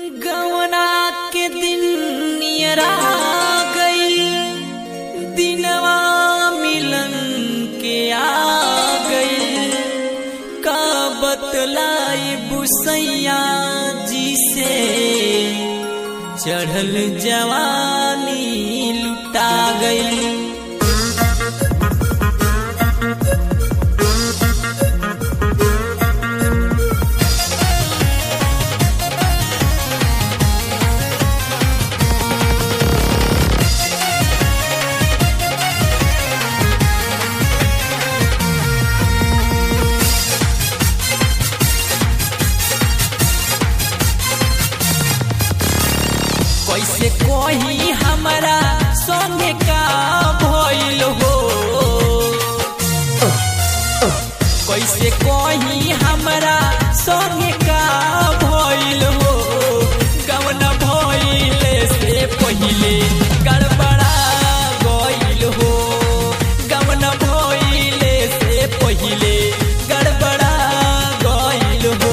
गवना के दिन नियरा गई दिनवा मिलन के आ गई का बतलाई बुसैया जी से चढ़ल जवानी लुटा गई कैसे कोही हमारा संगे का भइल हो कैसे कोही हमारा संगे का भइल हो गवन भइले से पहिले गड़बड़ा गइल हो गवन भइले से पहिले गड़बड़ा गइल हो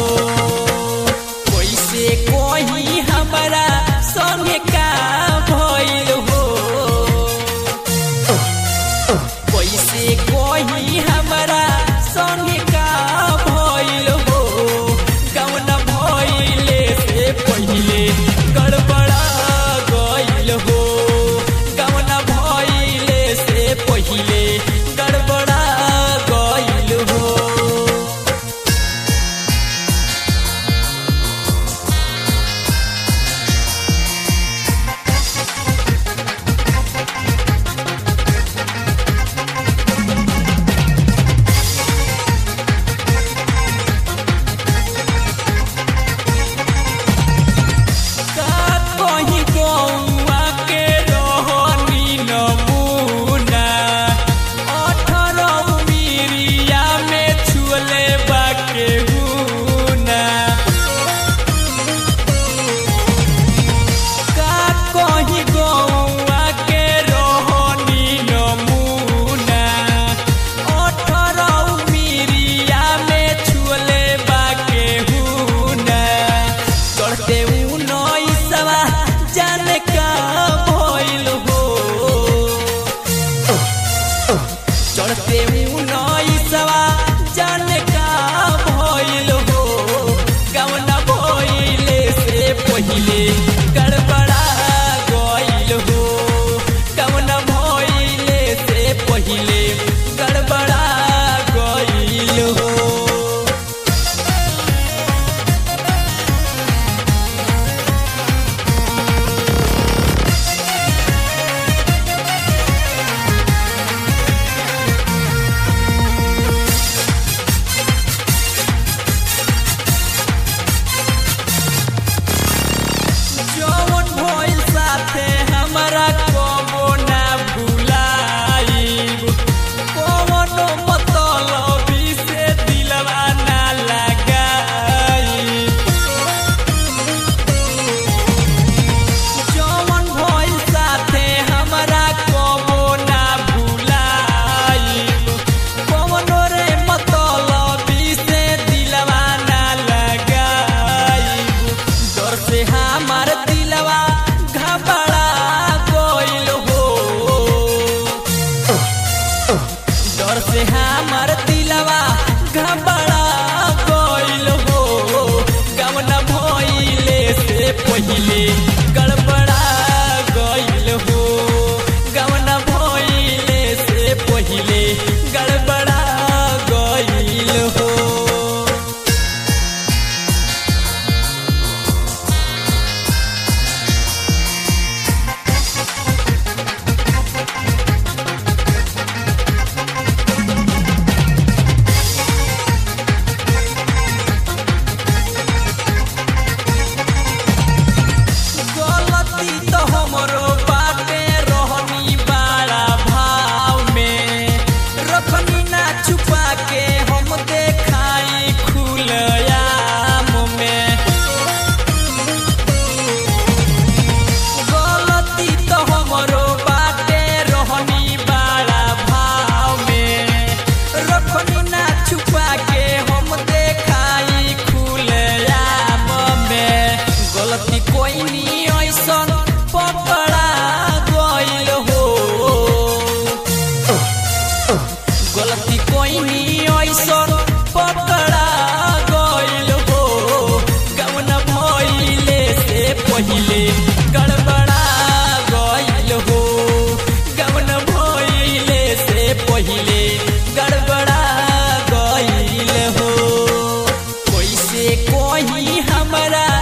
कैसे कोही हमारा संगे का भइल हो कैसे कोही हमारा संगे का भइल हो पहिले गड़बड़ा गइल हो गवन भइले से पहिले गड़बड़ा गइल हो कैसे कोही हमरा